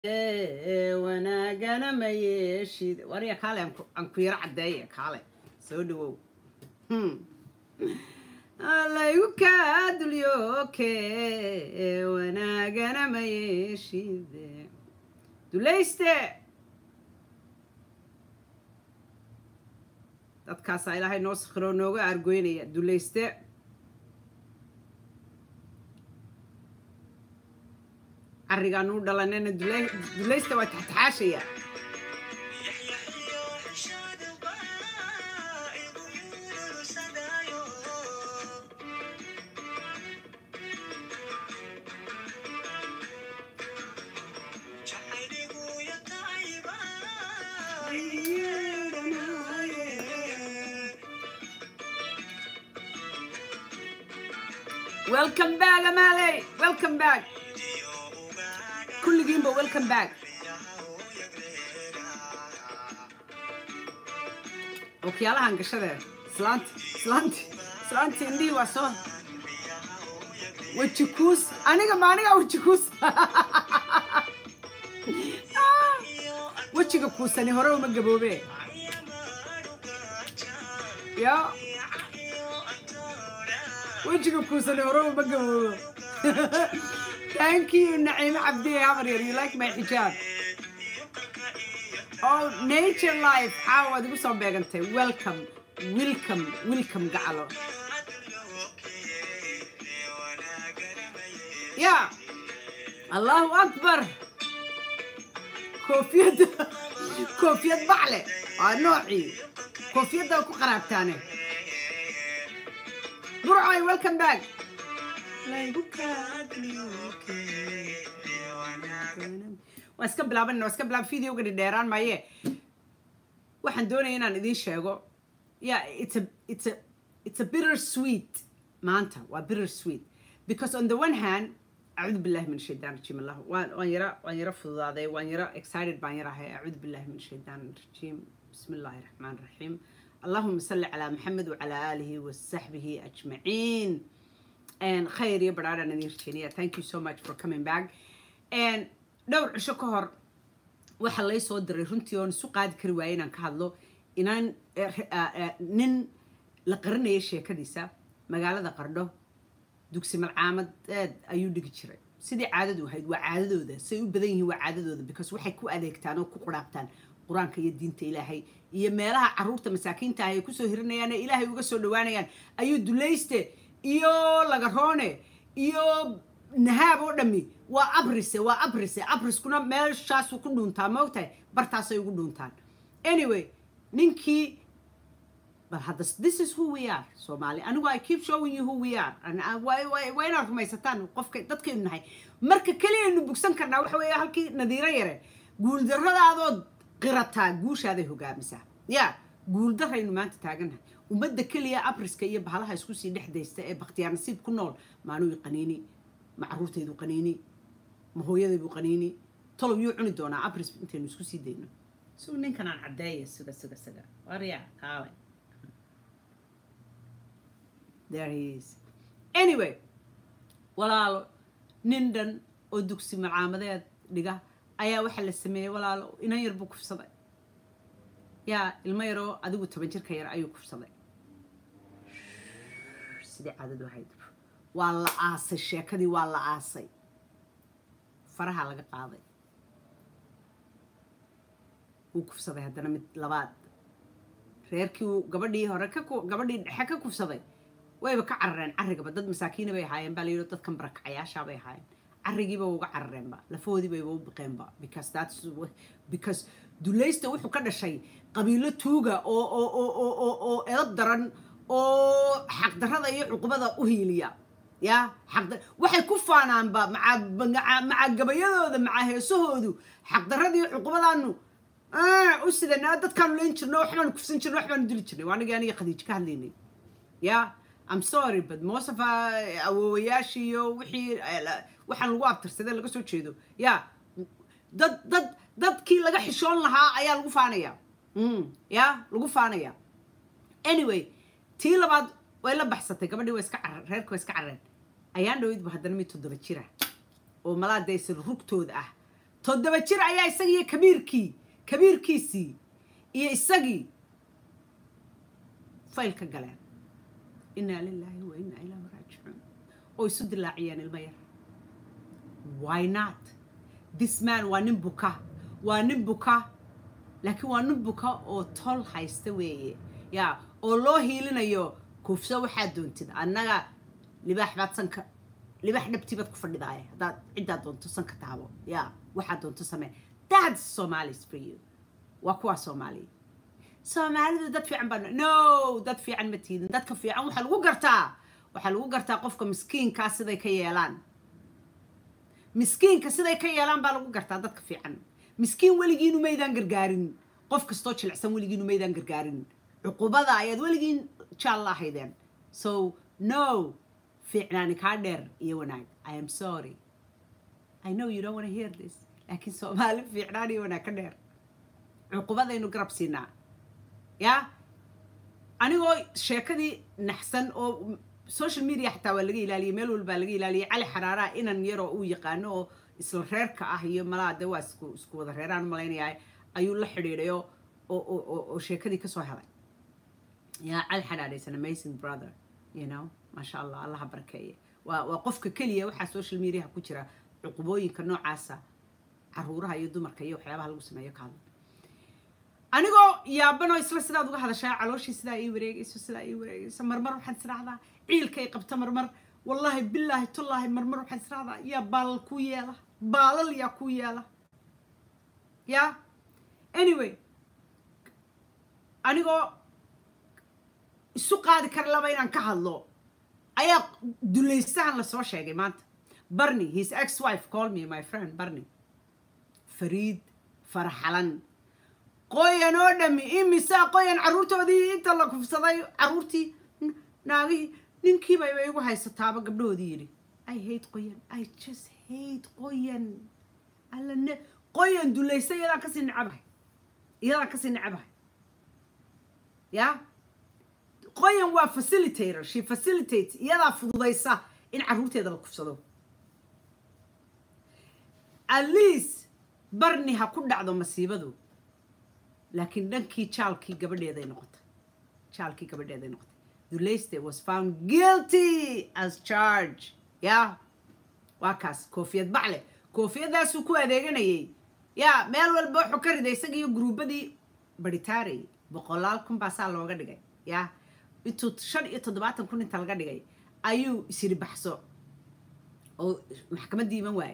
wanaagana ma yeeshid warya kaale aan ku- aan ku yaro caddeeye kaale soo dhawow Hmm. laygu kaa dulyooke wanaagana ma yeeshid dulayste dadkaasaa ilaahay noo sakhiroo nooga argoynaya dulayste carrigaan u dhalanayna dulay- dulaysta waa taxtaxaashaya welcome back amaaley welcome back kulligiinba welcome back okyaalahan gashadee islaanti islaanti islaanti indhihii waa soo weji kuus aniga ma aniga weji kuus wejiga kuusani hore uma gaboobe ya wejiga kuusani hore uma gaboobo thank you naciime cabdiye habaryar you like my xijaab oh nature life xaa waad igu soo beegantay welcome welcome welcome gacalo ya allahu akbar koofiyadda koofiyad bacle waa noocii koofiyadda ku qaraabtaane burcoy welcome back waa iska bilaabanna waa iska bilaab videoga dheeraan maaye waxaan doonaya inaan idiin sheego yeah it's a it's a it's a bitter sweet maanta waa bitter sweet because on the one hand acuudu billahi min shaytaan rajiim allah waan waan yara waan yara fududaaday waan yara excited baan yarahay acuudu billahi min shaytaan rajiim bismi illaahi raxmaan raxiim اللهم صل على محمد وعلى آله وصحبه أجمعين and khayr iyo badhaadha nadiir jeniya thank you so much for coming back and dhowr cisho ka hor waxaa lay soo diray runtii oon isu qaadi kari waayay inaan ka hadlo inaan eh, eh, eh, nin la qarinaya sheekadiisa magaalada qardho dugsi malcaamadeed ayuu dhigi jiray sidii caadadu ahayd waa caadadooda say u badan yihiin waa caadadooda because waxay ku adeegtaan oo ku quraabtaan qur-aanka iyo diinta ilaahay iyo meelaha caruurta masaakiinta ah ay kusoo hirinayaan ee ilaahay uga soo dhawaanayaan ayuu dulayste iyo lagaroone iyo nahaab oo dhami waa abrise waa abrise abriskuna meeshaasu ku dhuuntaa ma ogtahay bartaasay ugu dhuuntaan anyway ninkii but hadda this is who we are Somali anigu I keep showing you who we are and uh, waa waa- waa inaad rumaysataan qofka dadkaynu nahay marka keliyaynu bugsan karnaa waxa weeye halkii nadiiro yare guuldarradaadood qirataa guushaaday hogaamisaa ya guuldarraynu maanta taagannahay ummadda keliya abriska iyo bahalaha isku sii dhex daysta ee bakhtiyaar nasiib ku nool maanuu qaniini ma caruurtaydu qaniini ma hooyadaydu qaniini tolow yuu cuni doonaa abris intaynu isku sii dayno suu ninkan aan caddeeya siga siga siga warya kaale there he is anyway walaalo nin dhan oo dugsi malcaamadeed dhiga ayaa waxaa la sameeyey walaalo inan yar buu kufsaday yaa ilmo yaroo adigu toban jirka yar ayuu kufsaday sidii caadadu ahayd waa la aasay sheekadii waa la aasay faraha laga qaaday wuu kufsaday haddana mid labaad reerkii uu gabadhii hore ka ku- gabadhii dhexe ka kufsaday wayba ka carareen carrigaba dad masaakiina bay ahaayeen baa la yidhi dadkan barakacayaashaa bay ahaayeen carrigiiba uga carareenba lafoodii bayba u biqeenba because that's wh- because dulaysta wuxuu ka dhashay qabiilo tuuga oo oo oo oo oo oo edab daran oo xaqdarrada iyo cuqubada u hiiliya ya xaqda waxay ku faanaanba maca maca- maca gabayadooda maca heesahoodu xaqdarrada iyo cuqubadaanu ah, u sidanaa dadkaanu leen jirno waxbaanu kufsan jirno waxbaanu dili jirnay waa anigii aniga khadiij ka hadlaynay ya I'm sorry but most of our awoowayaashii iyo wixii eh, la- waxaan lagu abtirsaday laga soo jeedo ya dad dad dadkii laga xishoon lahaa ayaa lagu faanaya Mm, ya lagu faanaya anyway tii labaad way la baxsatay gabadhii way iska carar reerka way iska carareen ayaan dhawidba haddana mid toddoba jira oo malaadaysan rugtooda ah toddoba jir ayaa isagiiyo kabiirkii kabiirkiisii iyo isagii fayl ka galeen innaa lilaahi wa innaa ilaahi raajicuun oo isu dilaaciyeen ilmo yar why not this man waa nin buka waa nin buka laakiin waa nin buka oo tol haysta weeye yaa oo loo hiilinayo kufso waxaad doontid annaga libaax baad sanka libaax dhabtii baad ku fadhidaaya haddaad ciddaad doonto sanka taabo yaa waxaad doonto samee that's somalis for you waa kuwaa soomaaliya soomaalidu dad fiican baa no dad fiican ma tiidin dadka fiican waxaa lagu gartaa waxaa lagu gartaa qofka miskiinkaa siday ka yeelaan miskiinka siday ka yeelaan baa lagu gartaa dadka fiican miskiin weligiinu maydaan gargaarin qof kastoo jilicsan weligiinu maydaan gargaarin cuqubada ayaad weligiin jaal la ahaydeen so no fiicnaani kaa dheer iyo wanaag i am sorry i know you don't want to hear this laakiin soomaali fiicnaan iyo wanaag ka dheer cuqubadaynu garab siinaa ya anigoo sheekadii naxsan oo social media xataa waa laga ilaaliyay meel walbaa laga ilaaliyay cali xaraaraha inan yaroo uu yaqaano oo isla reerka ah iyo malaa de waa isku isku wada reeraan malaynayaa ayuu la xidhiidhayo oo oo oo sheekadii kasoo helay ya cali xaraare is an amazing brother you know maasha allah allaha barakeeye waa waa qofka keliya waxaa social mediaha ku jira cuqubooyinka noocaasa caruuraha iyo dumarka iyo waxyaabaha lagu sameeyo ka hadla anigoo yaabanoo isla sidaad uga hadashaa calooshii sidaa ii wareegayso sidaa ii wareegayso marmar waxaan israacdaa ciilkay qabta marmar wallaahi bilaahi tullaahi marmar waxaan israacdaa yaa baalal ku yeela baalal yaa ku yeela ya anyway anigoo isu qaadi kara laba inaan ka hadlo ayaa dulaystahan lasoo sheegay maanta barney his ex wife call me my friend barney fariid farxalan qoyan oo dhami imisaa qoyan carruurtoodii inta la kufsaday carruurtii naagihii ninkiibayba igu haysataaba gabdhahoodii yidhi i hate qoyan i just hate qoyan alla ne qoyan dulaysta iyadaan kasii necabahay iyadaan kasii necabahay ya qoyan waa facilitator she facilitates iyadaa fududaysa in carruurteeda la kufsado at least barni ha ku dhacdo masiibadu laakiin dhankii jaalkii gabadheeday noqotay jaalkii gabadheeday noqotay dulayste was found guilty as charge ya waa kaas koofiyad bacle koofiyadaasuu ku adeeganayay ya meel walba wuxuu ka riday isaga iyo gruubadii baritaarey boqolaal kun baasaa looga dhigay ya intuu shan iyo toddobaatan kun inta laga dhigay ayuu isiri baxso oo maxkamaddii iman waaye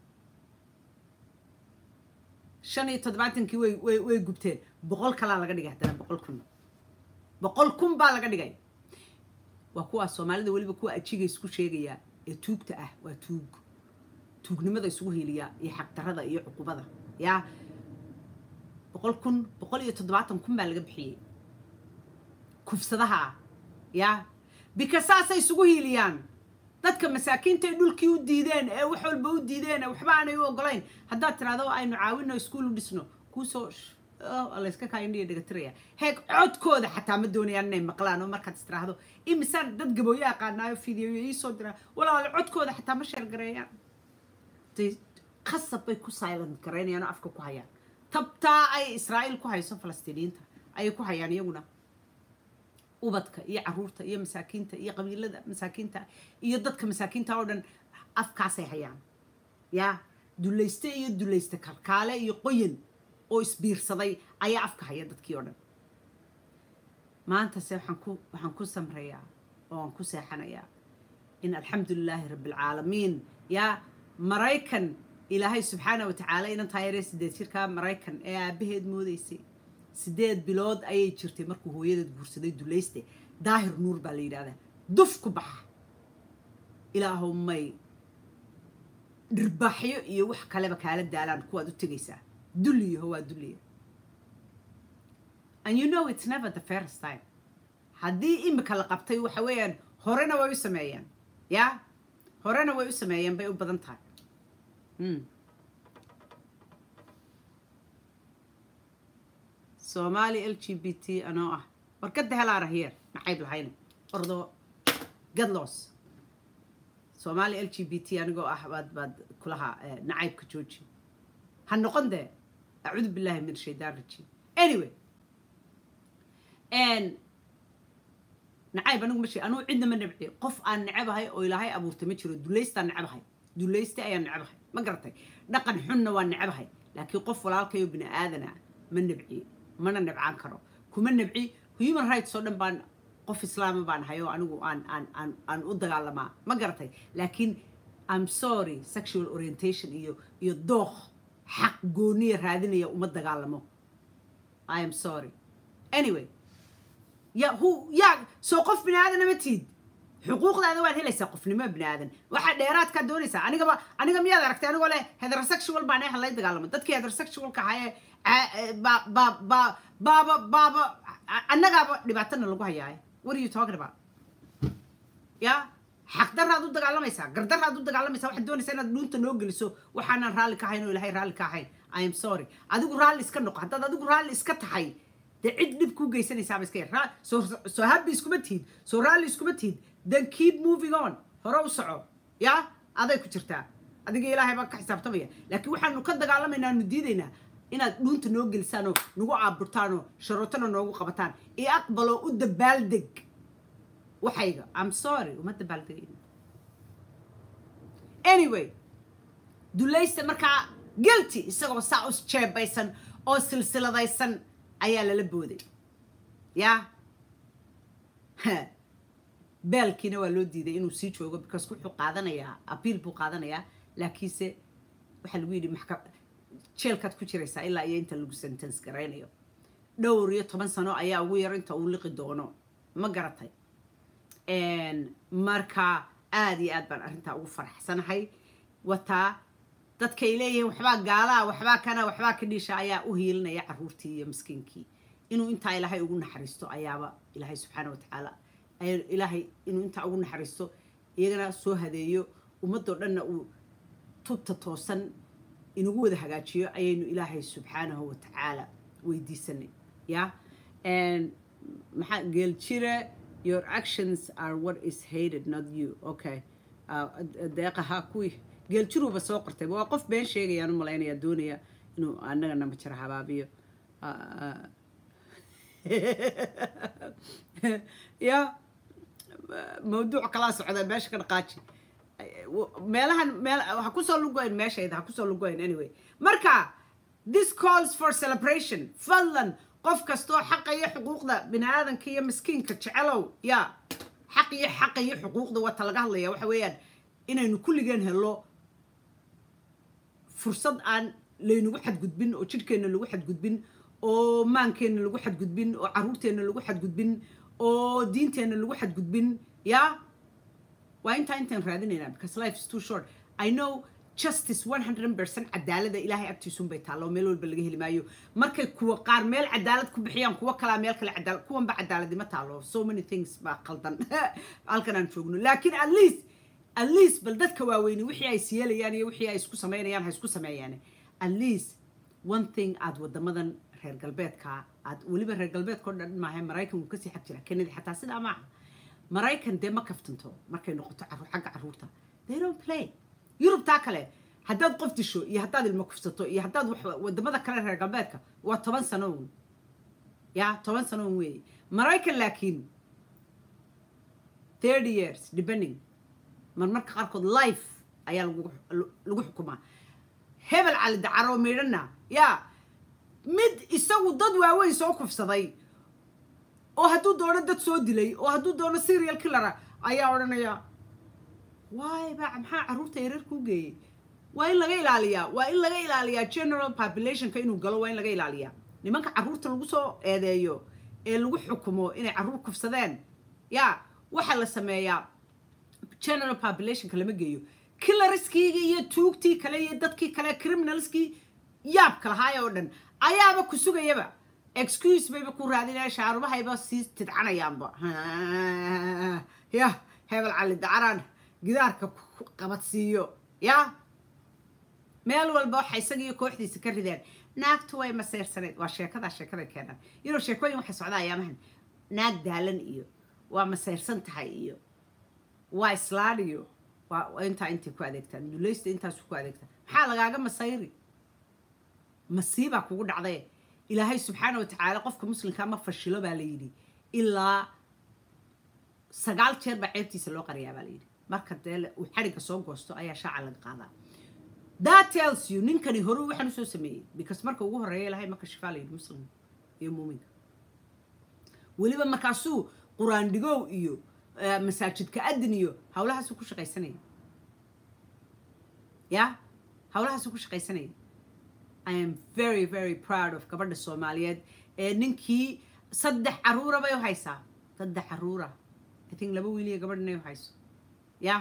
shan iyo toddobaatankii way way way gubteen boqol kalaa laga dhigay haddana boqol kun boqol kun baa laga dhigay waa kuwaa soomaalida weliba kuwa ajiga isku sheegaya ee tuugta ah waa tuug tuugnimada isugu heliya iyo xaqdarada iyo cuqubada ya boqol kun boqol iyo toddobaatan kun baa laga bixiyey kufsadaha ah ya bika saasay isugu hiiliyaan dadka masaakiinta ay dhulkii u diideen ee wax walba u diideen ee waxba aanay u ogolayn haddaad tiraahdo aynu caawino iskuul u dhisno kuusoo layska kaa indhiya dhagatiraya heeg codkooda xataa ma doonayaan inay maqlaan oo markaad istiraahdo imisaan dad gabooyo aqaanaayo fideoyo iisoo diraa walaalo codkooda xataa ma sheergareeyaan khasab bay ku silent garaynayaan oo afka ku hayaan tabtaa ay israa'iil ku hayso falastiiniyiinta ayay ku hayaan iyaguna ubadka iyo caruurta iyo masaakiinta iyo qabiilada masaakiinta iyo dadka masaakiinta oo dhan afkaasay hayaan ya dulayste iyo dulayste kalkaale iyo qoyan oo isbiirsaday ayaa afka haya dadkii oo dhan maantase waxaan ku waxaan ku samrayaa oo aan ku seexanayaa in alxamdu lilaahi rabbilcaalamiin yaa maraykan ilaahay subxaana wa tacaala inan taayaree sideed jirkaa maraykan ee aabbaheed moodaysay sideed bilood ayay jirtay markuu hooyadeed guursaday dulayste daahir nuur baa la yidhahdaa duf ku baxa ilaahow may dhirbaaxyo iyo wax kaleba kaala daalaan kuwaad u tegaysaa dulliyaho waa dulliya and you know it's never the first time haddii imika la qabtay waxa weeyaan horena way u sameeyeen ya horena way u sameeyeen bay u badan tahay soomaali l g b t anoo ah warkada helaara hier maxayb lahayna ordo gadlos soomaali l g b t anigoo ah baad baad kulahaa nacaybka jooji ha noqon dee acuudu billahi min shaydaan rajiim anyway nacayb anigu ma sheeg anugu cidna ma nabciyo qof aan necabahay oo ilaahay abuurtay ma jiro duleystaan necabahay dulayste ayaan necabahay ma garatay dhaqan xunna waa necabahay laakiin qof walaalkayo bini aadana ma nabciye mana nabcaan karo kuma nabci human rights oo dhan baan qof islaama baan ahay oo anigu aan aan aan aan u dagaalamaa ma garatay laakiin i'm sorry sexual orientation iyo iyo dooq xaq gooniya raadinaya uma dagaalamo i am sorry anyway ya hu yaa soo qof bini aadana ma tiid xuquuqdaada waad helaysaa qofnimo bini aadan waxaa dheeraadkaa doonaysaa anigaba aniga miyaad aragtay anigoo leh heterosexual baan ehan lay dagaalamo dadkii heterosexualka ahaayee baaba baaba annagaaba dhibaatana lagu hayaaye what are you talking about ya xaqdaraad u dagaalamaysaa gardaraad u dagaalamaysaa waxaad doonaysaa inaad dhuunta noo geliso waxaanan raalli ka ahayn oo ilahay raalli ka ahayn i am sorry adigu raalli iska noqo haddaad adigu raalli iska tahay dee cid dhib kuu geysanaysaaba iska yar soo soo habbi iskuma tihid soo raalli iskuma tihid then keep moving on hore u soco ya aday ku jirtaa adiga ilaahay baa ka xisaabtamaya laakiin waxaanu ka dagaalamaynaa nu diidaynaa inaad dhuunta noo gelisaanoo nagu aaburtaanoo sharootana noogu qabataan iyo aqbaloo u dabaaldeg waxayga i'm sorry uma dabaaldegayna anyway dulaysta markaa guilty isagoo saa us jeebaysan oo silsiladaysan ayaa lala booday ya baalkiina waa loo diiday inuu sii joogo because wuxuu qaadanayaa abiil buu qaadanayaa laakiinse waxaa lagu yidhi maxka jeelkaad ku jiraysaa ilaa iyo inta lagu sentence garaynayo dhowr iyo toban sano ayaa ugu yar inta uu liqi doono ma garatay marka aada iyo aad baan arrintaa ugu faraxsanahay wataa dadkay leeyihiin waxbaa gaalaa waxbaa kana waxbaa ka dhiisha ayaa u hiilinaya caruurtii iyo miskiinkii inuu intaa ilaahay ugu naxariisto ayaaba ilaahay subxaana watacaala ilaahay inuu intaa ugu naxariisto iyagana soo hadeeyo ummadoo dhanna uu tubta toosan inagu wada hagaajiyo ayaynu ilaahay subxaanahu watacaala weydiisanay ya maxaa geeljire your actions are what is hated not you okay deeqaha kuwii geeljiruuba soo qortay waa qof been sheegayaan u malaynaya doonaya inuu annagana majara habaabiyo ya mawduuc kalaa socda meesha ka dhaqaaji meelahan meel ha kusoo lugoyn meeshayda ha kusoo lugoyn anyway marka this calls for celebration fadlan qof kastoo xaqa iyo xuquuqda bini aadanka iyo miskiinka jecelow ya xaq iyo xaqa iyo xuquuqda wata laga hadlaya waxa weeyaan inaynu kulligeen helo fursad aan laynagu xadgudbin oo jidhkeenna lagu xadgudbin oo maankeenna lagu xadgudbin oo caruurteenna lagu xadgudbin oo diinteenna lagu xadgudbin ya waa intaa intaan raadinaynaa because life is too short i know justice 100% cadaalada ilaahay agtiisun bay taalla oo meel walba laga heli maayo markay kuwa qaar meel cadaalad ku bixiyaan kuwa kalaa meel kale cadaalad kuwanba cadaaladima taalo so many things baa qaldan halkan aan joogno laakiin at least at least bal dadka waaweyni wixii ay siyeelayaan iyo wixii ay isku samaynayaan ha isku sameeyaan at least one thing aad wadamadan reer galbeedka aad weliba reer galbeedka oo dhan maaha maraykan wuu kasii xag jira kennedy xataa sidaa maaha maraykan dee ma kaftanto markay noqoto xagga caruurta they don't play yurubtaa kale haddaad qof disho iyo haddaad ilmo kufsato iyo haddaad wadamada kale reer galbeedka waa toban sano un ya toban sano un weeye maraykan laakiin thirty years depending marmarka qaarkood life ayaa lagu xukumaa hebel cali dacaro midhana ya mid isagu dad waaweyn soo kufsaday oo hadduu doono dad soo dilay oo hadduu doono serial killara ayaa odhanaya waay ba maxaa carruurta yareer kuu geeyey waa in laga ilaaliyaa waa in laga ilaaliyaa general populationka inuu galo waa in laga ilaaliyaa nimanka carruurta lagu soo eedeeyo ee lagu xukumo inay carruur kufsadeen ya waxaa la sameeyaa general populationka lama geeyo kilariskiigi iyo tuugtii kale iyo dadkii kale criminalskii yaabka lahaay oo dhan ayaaba ku sugayaba excuse bayba ku raadinaya shaarubahayba sii tidcanayaanba ya hebel cali dacaraan gidaarka qabadsiiyo ya meel walba waxa isagiiyo kooxdiisa ka rideen naagtu way maseyrsaneed waa sheekadaa sheekada keenan iyadoo sheekooyin waxay socdaa ayaamahan naag daalan iyo waa maseyrsan tahay iyo waa islaan iyo waa intaa intay ku adeegtaan dulaysta intaasu ku adeegtaan maxaa lagaaga masayri masiibaa kugu dhacday ilaahay subxaana wa tacaala qofka muslimka ma fashilo baa la yidhi ilaa sagaal jeer baa ceebtiisa loo qariyaa baa la yidhi marka dee uu xadhigga soo goosto ayaa shaaca laga qaadaa that tells you ninkani hore waxaan usoo sameeyey because marka ugu horreeya ilahay marka shifaa la yidhi muslim iyo muuminka weliba markaasuu qur-aan dhigow iyo masaajidka adin iyo hawlahaasuu ku shaqaysanaya ya hawlahaasuu ku shaqaysanaya i am very very proud of gabadha soomaaliyeed ee ninkii saddex caruura bay u haysaa saddex caruura i think laba wiiliya gabadh inay u hayso ya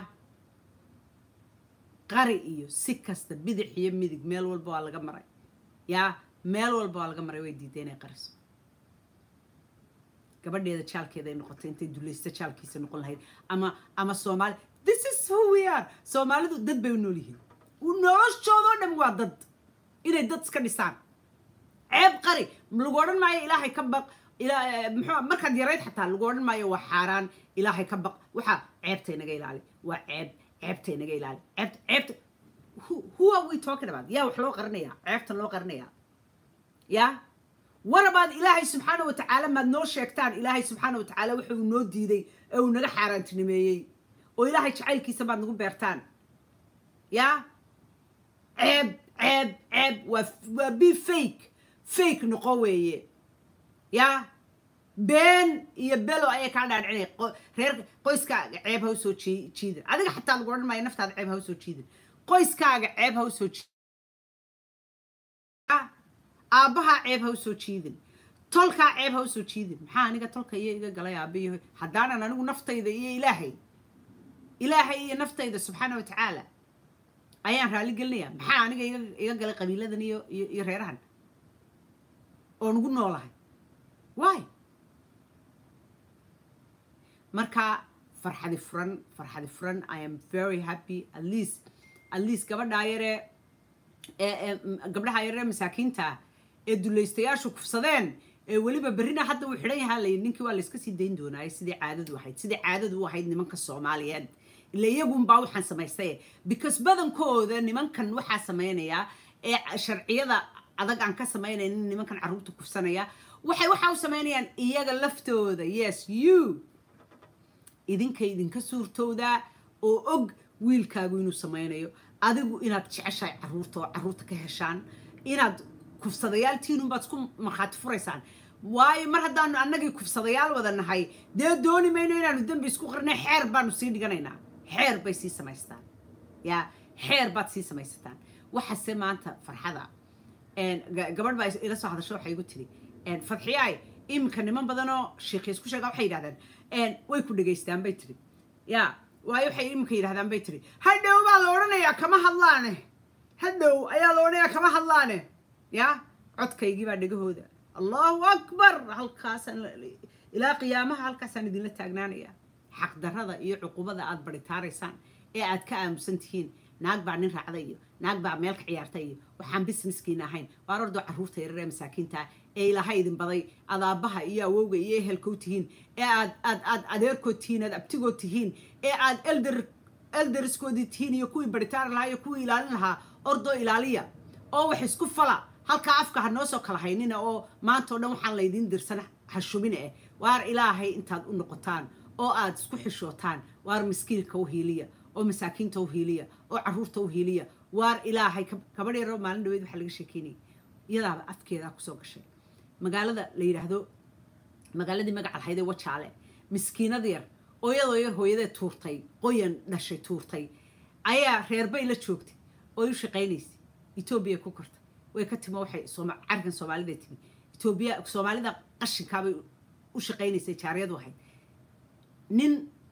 qari iyo si kasta bidix iyo midig meel walba waa laga maray ya meel walba waa laga maray way diiday inay qariso gabadheeda jaalkeeda ay noqotay intay dulaysta jaalkiisa noqon lahayd ama ama soomaali this is who we are soomaalidu dad bay u nool yihiin noloshoodoo dhan waa dad inay dad iska dhisaan ceeb qari lagu odhan maayo ilaahay ka baq muxuu markaad yarayd xataa lagu odhan maayo waa xaaraan ilaahay ka baq waxaa ceebta inaga ilaali waa ceeb ceebta inaga ilaali ceebta ceebta who are we talking about yaa wax loo qarinayaa ceebta loo qarinayaa yaa warabaad ilaahay subxaana wa tacaala maad noo sheegtaan ilaahay subxaana wa tacaala wuxuu noo diiday ee uu naga xaaraantinimeeyey oo ilaahay jacaylkiisa baad nagu beertaan yaa ceeb ceeb ceeb waa waa be fake fake noqo weeye yaa been iyo belo ayay kaa dhaadhicinaya reer qoyskaaga ceeb ha usoo jiidan adiga xataa lagu odhan maayo naftaada ceeb ha usoo jiidan qoyskaaga ceeb ha usoo jiidan aabbahaa ceeb ha usoo jiidin tolkaa ceeb ha usoo jiidin maxaa aniga tolka iyo iga galay aabbiyo haddaanan anigu naftayda iyo ilaahay ilaahay iyo naftayda subxaana wa tacaala ayaan raali gelinaya maxaa aniga iga galay qabiiladan iyo iyo reerahan oo nugu noolahay why marka farxadi furan farxadi furan i am very happy at least at least gabadhaa yaree gabdhaha yaree masaakiinta ee dulaystayaashu kufsadeen ee weliba berrina hadda uu xidhan yahaa layidhi ninkii waa layska sii dayn doonaaye sidii caadadu ahayd sidii caadadu u ahayd nimanka soomaaliyeed ila iyagunbaa waxaan samaystay because badankooda nimankan waxaa samaynayaa ee sharciyada adag aan ka samaynaynin nimankan carruurta kufsanaya waxay waxaa u samaynayaan iyaga laftooda yes you idinka idinka suurtoodaa oo og wiilkaagu inuu samaynayo adigu inaad jeceshahay carruurta oo carruurta ka heshaan inaad kufsadayaal tiinunbaad isku markhaati furaysaan waayo mar haddaanu annagii kufsadayaal wada nahay dee dooni mayno inaanu dembi isku qarnay xeer baanu sii dhiganaynaa xeer bay sii samaystaan yaa xeer baad sii samaysataan waxaase maanta farxada gabadh baa ila soo hadasho waxay igu tiri fadxiyaay iminka niman badanoo sheekhi isku sheega waxay yidhahdaan way ku dhegaystaan bay tiri yaa waayo waxay iminka yidhahdaan bay tiri hadhow baa la odhanayaa kama hadlaane hadhow ayaa la odhanayaa kama hadlaane yaa codkaygii baa dhegahooda allahu akbar halkaasaan ilaa qiyaamaha halkaasaan idinla taagnaanaya xaqdarrada iyo cuqubada aad baritaaraysaan ee aad ka aamusan tihiin naag baa nin raacda iyo naag baa meel ka ciyaarta iyo waxaan businesskiina ahayn waar ordoo carruurta yararee masaakiinta ee ilaahay idin baday aad aabbaha iyo awowga iyo ehelkood tihiin ee aad aad aad adeerkood tihiin aad abtigood tihiin ee aad elder elderskoodii tihiin iyo kuwii baritaari lahaa iyo kuwii ilaalin lahaa ordoo ilaaliya oo wax isku fala halkaa afka ha noo soo kala haynina oo maanta o dhan waxaan laydiin dirsan ha shubine eh waar ilaahay intaad u noqotaan oo aad isku xishootaan waar miskiinka u hiiliya oo masaakiinta u hiiliya oo carruurta u hiiliya waar ilaahay gabadh yaroo maalin dhaweyd waxaa laga sheekeynayay iyadaaba afkeedaa kusoo gashay magaalada la yidhaahdo magaaladii magaca lahayd ee wajaale miskiinada yar oo iyadoo yar hooyadee tuurtay qoyan dhashay tuurtay ayaa reerbay la joogtay oo u shaqaynaysay etoobiya ku kortay way ka timo waxay carkan soomaalida timi etoobiya soomaalida qashinkaabay u shaqaynaysay jaariyadu ahayd nin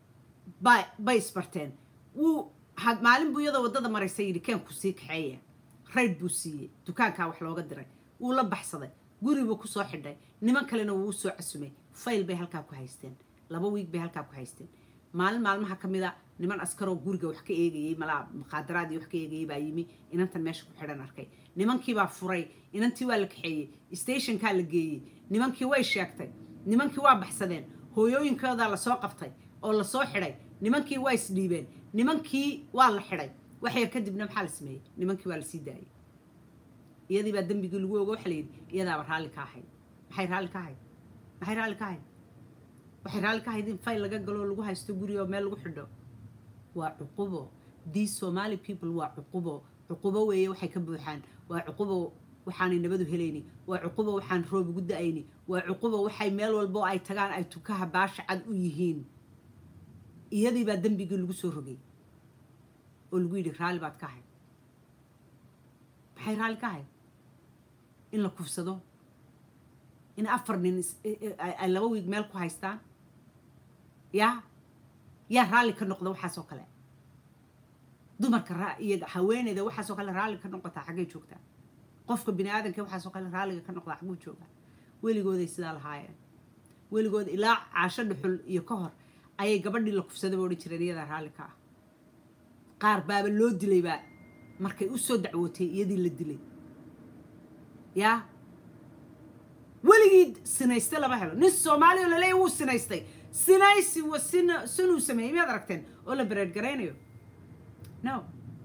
bay isbarteen wuu maalin buu iyadoo waddada maraysa yidhi keenku sii kaxeeya rayd buu siiyey dukaankaa wax looga diray wuu la baxsaday guribuu ku soo xidhay niman kalena wuu soo casumay fayl bay halkaa ku haysteen laba wiig bay halkaa ku haysteen maalin maalmaha ka mid a niman askaroo guriga wax ka eegayey malaa muqaadaraadii wax ka eegayey baa yimi inantan meesha ku xidhan arkay nimankiibaa furay inantii waa la kaxeeyey stationkaa la geeyey nimankii way sheegtay nimankii waa baxsadeen hooyooyinkoodaa lasoo qabtay oo lasoo xidhay nimankii waa isdhiibeen nimankii waa la xidhay wax yar kadibna maxaa la sameeyey nimankii waa la sii daayey iyadii baa dembigii lagu ogo waxa la yidhi iyadaaba raalli ka ahayd maxay raalli ka ahayd maxay raalli ka ahayd waxay raalli ka ahayd in fayl laga galo lagu haysto guri oo meel lagu xidho waa cuqubo these somali people waa cuqubo cuqubo weeye waxay ka buuxaan waa cuqubo waxaanay nabadu helayni waa cuqubo waxaan roob ugu da-ayni waa cuqubo waxay meel walbo ay tagaan ay tukaha baasha cad u yihiin iyadii baa dembigii lagu soo rogay oo lagu yidhi raalli baad ka ahayd maxay raalli ka ahayd in la kufsado in afar nin ay laba wiig meel ku haystaan yaa yaa raalli ka noqda waxaasoo kale dumarka iyo haweeneyda waxaasoo kale raalli ka noqotaa xaggay joogtaa qofka bini aadanka waxaasoo kale raalliga ka noqdaa xagguu joogaa weligooday sidaa lahaayeen weligood ilaa caasho dhuxul iyo ka hor ayay gabadhii la kufsadaba odhan jireen iyadaa raalli ka ah qaar baaba loo dilaybaa markay u soo dacwootay iyadii la dilay yaa weligii sinayste lama helo nin soomaaliya oo laleeya wuu sinaystay sinaysi wa sin sinuu sameeyey miyaad aragteen oo la bereed garaynayo no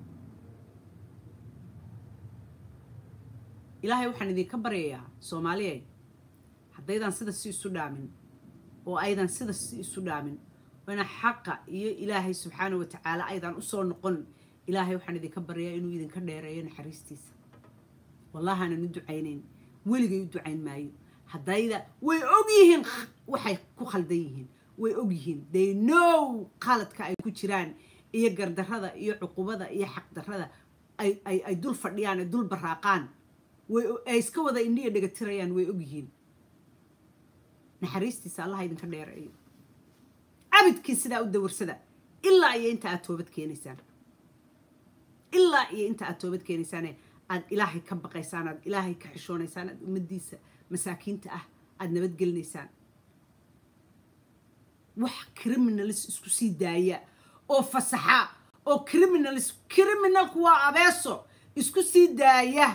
ilaahay waxaan idinka baryayaa soomaaliyay haddaydan sida si isu dhaamin oo aydan sida si isu dhaamin oona xaqa iyo ilaahay subxaana wa tacaala aydan usoo noqon ilaahay waxaan idinka baryayaa inuu idinka dheereeyo naxariistiisa wallahaanan u ducaynayn weligay u ducayn maayo haddayda way og yihiin waxay ku khaldan yihiin way og yihiin they know qaladka ay ku jiraan iyo gardarrada iyo cuqubada iyo xaqdarrada ay ay ay dul fadhiyaan ay dul baraaqaan way ay iska wada indhiya dhegatirayaan way og yihiin naxariistiisa allaha idinka dheereeyo cabidkii sidaa u dawarsada ilaa iyo inta aad toobad keenaysaan ilaa iyo inta aad toobad keenaysaane aad ilaahay ka baqaysaan aad ilaahay ka xishoonaysaan aad ummaddiisa masaakiinta ah aada nabadgelinaysaan wax criminalis isku sii daaya oo fasaxa oo criminalis criminalku waa abeeso isku sii daaya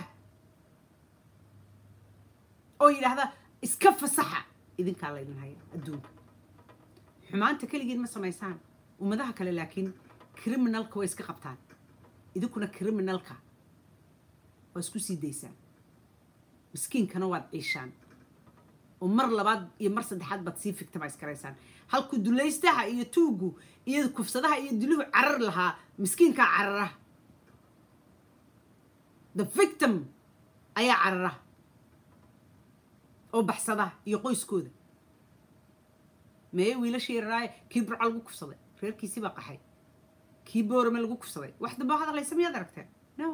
oo yidhaahda iska fasaxa idinkaa laydin haya adduunka xumaanta keligiin ma samaysaan ummadaha kale laakiin criminalka way iska qabtaan idinkuna criminalka waa isku sii daysaan miskiinkana waad ciishaan oo mar labaad iyo mar saddexaad baad sii victimize garaysaan halkuu dulaystaha iyo tuugu iyo kufsadaha iyo diluhu carar lahaa miskiinkaa carara the victim ayaa carara oo baxsada iyo qoyskooda meye wiilashii yararaaye kii burca lagu kufsaday reerkiisii baa qaxay kii boorame lagu kufsaday wax dambaa hadlaysa miyaad aragteen no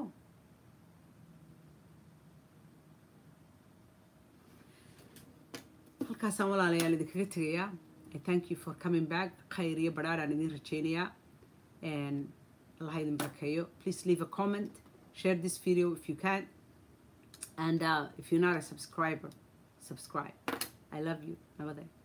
halkaasaan walaalayaal idinkaga tegayaa thank you for coming back khayr iyo badhaadhaan idin rajaynayaa allah idin barakeeyo please leave a comment share this video if you can and uh, if you're not a subscriber subscribe i love you nabadee